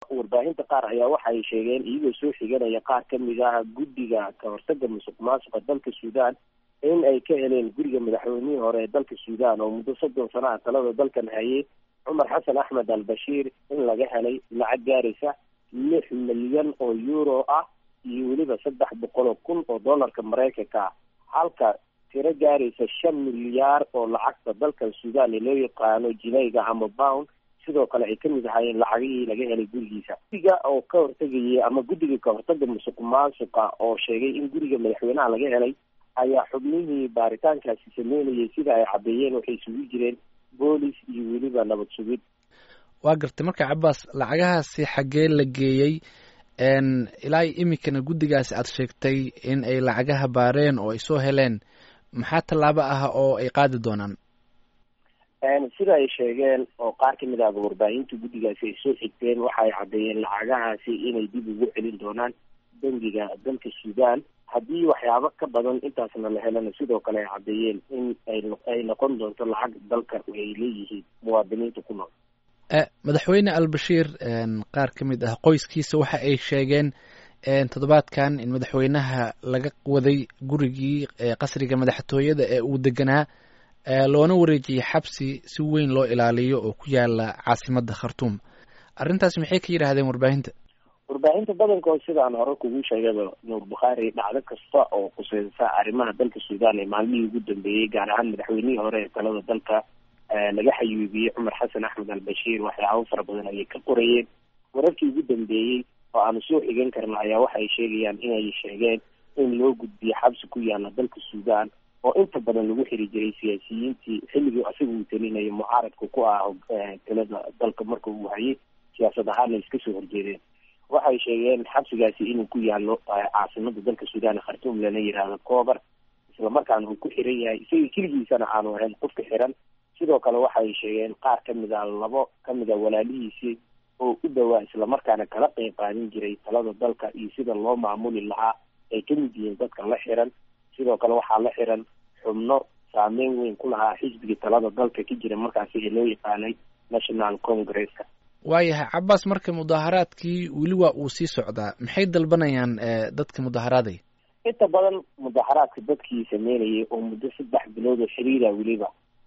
warbaahinta qaar ayaa waxay sheegeen iyagoo soo xiganaya qaar kamid ah guddiga kahortaga musuq maasuqa dalka suudaan in ay ka heleen guriga madaxweynihii hore ee dalka suudaan oo muddo soddon sano ah talada dalkan hayay cumar xasan axmed al bashiir in laga helay lacag gaaraysa lix milyan oo euro ah iyo weliba saddex boqol oo kun oo dollarka maraykanka ah halka tiro gaaraysa shan milyaar oo lacagta dalkan suudaan ee loo yaqaano jinayga ama bound sidoo kale ay kamid ahaayeen lacagihii laga helay gurigiisa guddiga oo ka hortegayay ama guddiga kahortaga musuq maasuqa oo sheegay in guriga madaxweynaha laga helay ayaa xubnihii baaritaankaasi sameynayay sida ay caddeeyeen waxay isugu jireen boolis iyo weliba nabad sugid waa gartay marka cabaas lacagahaasi xaggee la geeyey ilaa iminkana guddigaasi aad sheegtay in ay lacagaha baareen oo ay soo heleen maxaa tallaabo ah oo ay qaadi doonaan sida ay sheegeen oo qaar kamid ahba warbaahinta guddigaasi ay soo xigteen waxaay caddeeyeen lacagahaasi inay dib ugu celin doonaan bangiga dalka suudaan haddii waxyaabo ka badan intaasna la helana sidoo kale ay caddeeyeen in ay noqon doonto lacag dalka ay leeyihiin muwaadiniinta ku nool madaxweyne albashiir qaar ka mid ah qoyskiisa waxa ay sheegeen toddobaadkan in madaxweynaha laga waday gurigii qasriga madaxtooyada ee uu deganaa loona wareejiyey xabsi si weyn loo ilaaliyo oo ku yaala caasimadda khartuum arrintaas maxay ka yidhaahdeen warbaahinta warbaahinta badankood sidaan hore kugu sheegaba nuur bukhaari dhacdo kasta oo khuseysa arrimaha dalka suudaan ee maalmihii ugu dambeeyey gaar ahaan madaxweynihii hore ee talada dalka laga xayuubiyey cumar xasan axmed al bashiir waxyaabo fara badan ayay ka qorayeen wararkii ugu dambeeyey oo aanu soo xigan karna ayaa waxay sheegayaan inay sheegeen in loo gudbiyo xabsi ku yaala dalka suudaan oo inta badan lagu xiri jiray siyaasiyiintii xilligii isaga uu talinayo mucaaradka ku ah talada dalka marka uu hayay siyaasad ahaana iska soo horjeedeen waxay sheegeen xabsigaasi inuu ku yaalo caasimada dalka suudaan ee khartuum lana yidhaahdo coober islamarkaana uu ku xiran yahay isaga keligiisana aanu ahayn qofka xiran sidoo kale waxay sheegeen qaar kamid a labo kamid a walaalihiisii oo u dhowaa islamarkaana kala qeyb qaadin jiray talada dalka iyo sida loo maamuli lahaa ay kamid yihiin dadka la xiran sidoo kale waxaa la xiran xubno saameyn weyn ku lahaa xisbigii talada dalka ka jira markaasi ee loo yaqaanay national congresska waayahay cabaas marka mudaaharaadkii weli waa uu sii socdaa maxay dalbanayaan dadka mudaharaaday inta badan mudaharaadka dadkii sameynayay oo muddo saddex bilood oo xiriira weliba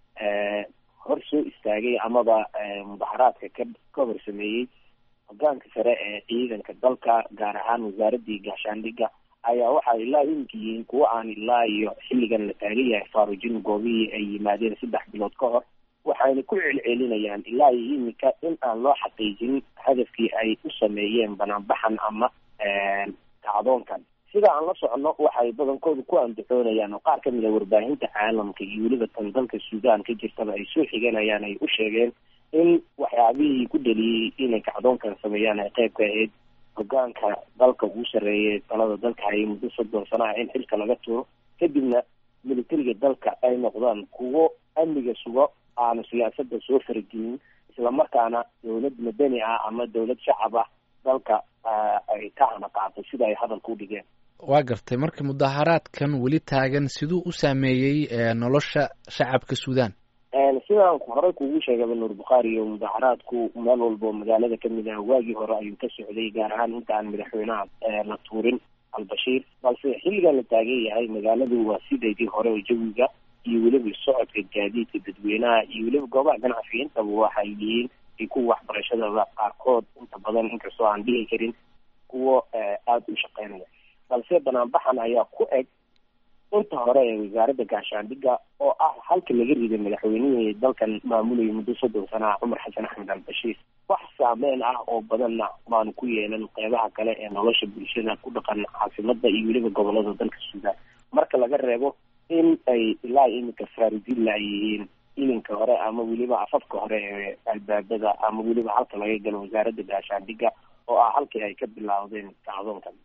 hor soo istaagay amaba mudaharaadka ka ka hor sameeyey hogaanka sare ee ciidanka dalka gaar ahaan wasaaradii gaashaandhiga ayaa waxaa ilaa iminka yihiin kuwo aan ilaa iyo xilligan la taagan yahay faarujin goobihii ay yimaadeen saddex bilood ka hor waxayna ku celcelinayaan ilaa iyo iminka in aan loo xaqiijin hadafkii ay u sameeyeen banaanbaxan ama kacdoonkan sida aan la socono waxay badankooda ku andacoonayaan oo qaar kamid a warbaahinta caalamka iyo weliba tan dalka suudaan ka jirtaba ay soo xiganayaan ay u sheegeen in waxyaabihii ku dhaliyey inay kacdoonkan sameeyaan ay qayb ka ahayd hogaanka dalka ugu sarreeyay talada dalka hayay muddo soddon sano ah in xilka laga tuuro kadibna militariga dalka ay noqdaan kuwo amniga sugo aanu siyaasada soo faragelin islamarkaana dowlad madani ah ama dowlad shacab ah dalka ay ka hana qaatay sida ay hadalka u dhigeen waa gartay marka mudaharaadkan weli taagan siduu u saameeyey nolosha shacabka suudaan sidaan horey kugu sheegaba nuur bukhaari iyo mudaharaadku meel walba oo magaalada kamid ah waagii hore ayuu ka socday gaar ahaan inta aan madaxweynaha la tuurin albashiir balse xilligan la taagan yahay magaaladu waa sideedii hore oo jawiga iyo weliba socodka gaadiidka dadweynaha iyo weliba goobaha ganacsiga intaba waxay yihiin iyo kuwa waxbarashadaba qaarkood inta badan inkastoo aan dhihi karin kuwo aada u shaqeynaya balse banaanbaxan ayaa ku eg inta hore ee wasaaradda gaashaandhiga oo ah halka laga riday madaxweynihii dalkan maamulayay muddo soddon sana ah cumar xasan axmed al bashiir wax saameyn ah oo badanna maanu ku yeelan qeybaha kale ee nolosha bulshada ku dhaqan caasimada iyo weliba gobolada dalka suudaan marka laga reebo in ay ilaa iminka faarujilla ay yihiin ilinka hore ama weliba afafka hore ee albaabada ama weliba halka laga galo wasaaradda gaashaandhiga oo ah halkii ay ka bilaawdeen kacdoonkan